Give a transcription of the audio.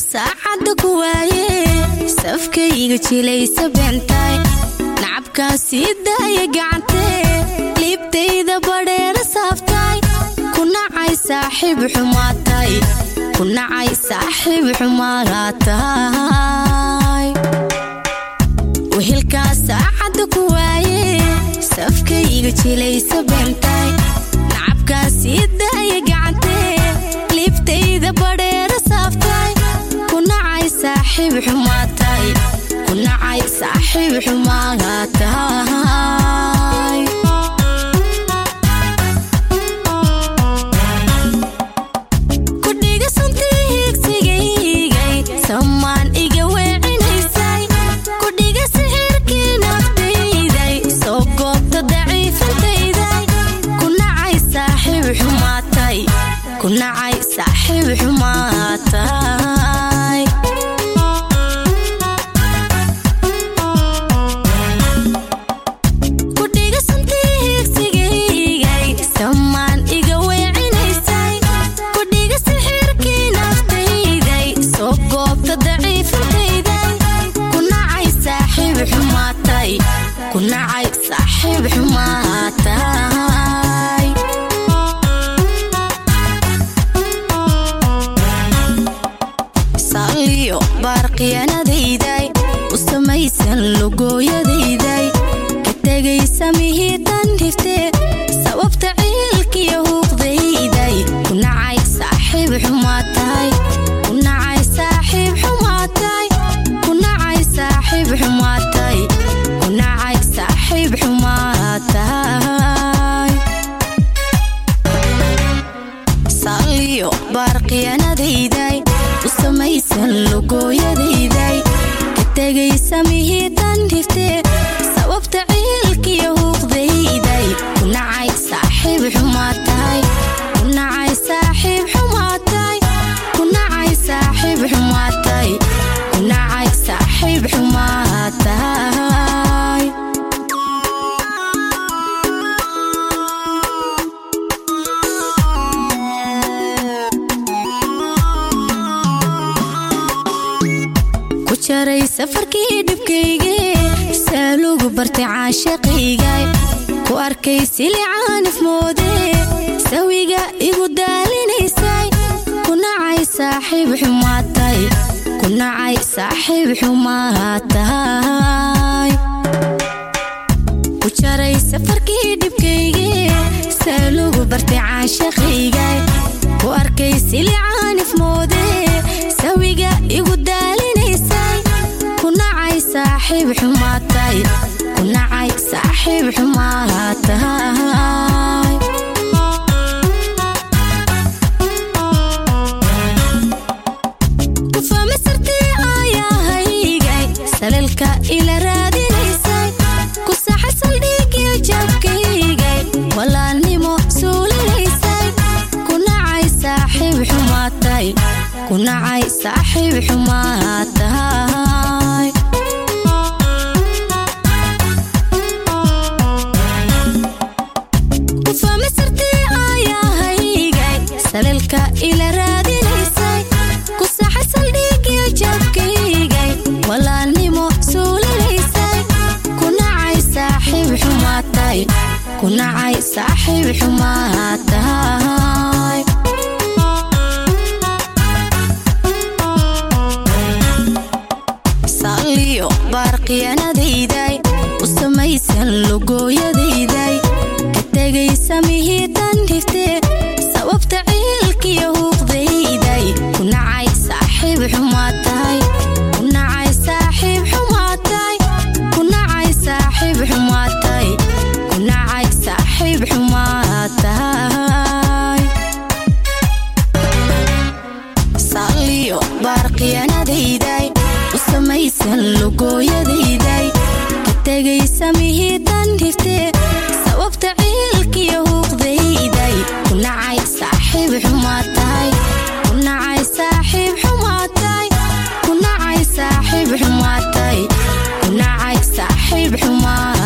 saacadda ku waaye safkayga jilaysa beentay nacabkaa sii daaya gacantee liibtayda badheera saaftay ku nacay saaxiib xumaatay ku nacay saaxiib xumaatay wehelkaa saacadda ku waaye safkayga jilaysa beentay nacabkaa sii daaya gacantee liibtayda badheera saaftay ku nacay saaxiib xumaatay ku nacay saaxiib xumaatay kudhiga suntii hiigsigaygay samaan iga weecinaysay kudhiga sixirkii naftayday soo goobta daciifantayday ku nacay saaxiib xumaatay ku nacay saaxiib xumaatay kudhiga suntii hiigsigaygay samaan iga weecinaysay kudhiga sixirkii naftayday soo goobta daciifantayday ku nacay saaxiib xumaatay ku nacay saaxiib xumaatay saliyo baarqiyanadayday u samaysan logooyadayday ka tegay samihii tan dhiftee sababta ciilkiyo huuqdayday ku nacay saaxiib xumaatay ku nacay saaxiib xumaatay ku nacay saaxiib xumaatay ku nacay saaxiib xumaatay saliyo baarqiyanadayday u samaysan logooyadayday ka tegay samihii tan dhiftee sababta ciilkiyo huuqdayday ku nacay saaxiib xumaatay ku nacay saaxiib xumaatay ku nacay saaxiib xumaatay ku nacay saaxiib xumaatay ku jaray safarkii dhibkayge saalugu bartay caashaqaygay ku arkay silicaanif moode sawiga igu daalinaysay ku nacay saaxiib xumaatay ku nacay saaxiib xumaatay ku jaray safarkii dhibkayge saalugu bartay caashaqaygay ku arkay silicaanif moode sawiga igu daalinaysay ku nacay saaxiib xumaatay ku nacay saaxiib xumaatay kufama sartii aayahaygay salalka ila raadinaysay ku saxa saldhigiyo jabkaygay walaalnimo suulinaysay ku nacay saaxiib xumaatay ku nacay saaxiib xumaatay kufama sartii aayahaygay salalka ila raadinaysay ku saxa saldhigiyo jabkaygay walaalnimo suulinaysay ku nacay saaxiib xumaatay ku nacay saaxiib xumaatay saliyo baarqiyanadayday u samaysan logooyadayday ka tegay samihii tan dhiftee sababta ciilkiyo huuqdayday ku nacay saaxiib xumaatay ku nacay saaxiib xumaatay ku nacay saaxiib xumaatay ku nacay saaxiib xumaatay saliyo baarqiyanadayday u samaysan logooyadayday ka tegay samihii tan dhiftee sababta ciilkiyo huuqdayday ku nacay saaxiib xumaatay ku nacay saaxiib xumaatay ku nacay saaxiib xumaatay ku nacay saaxiib xumaatay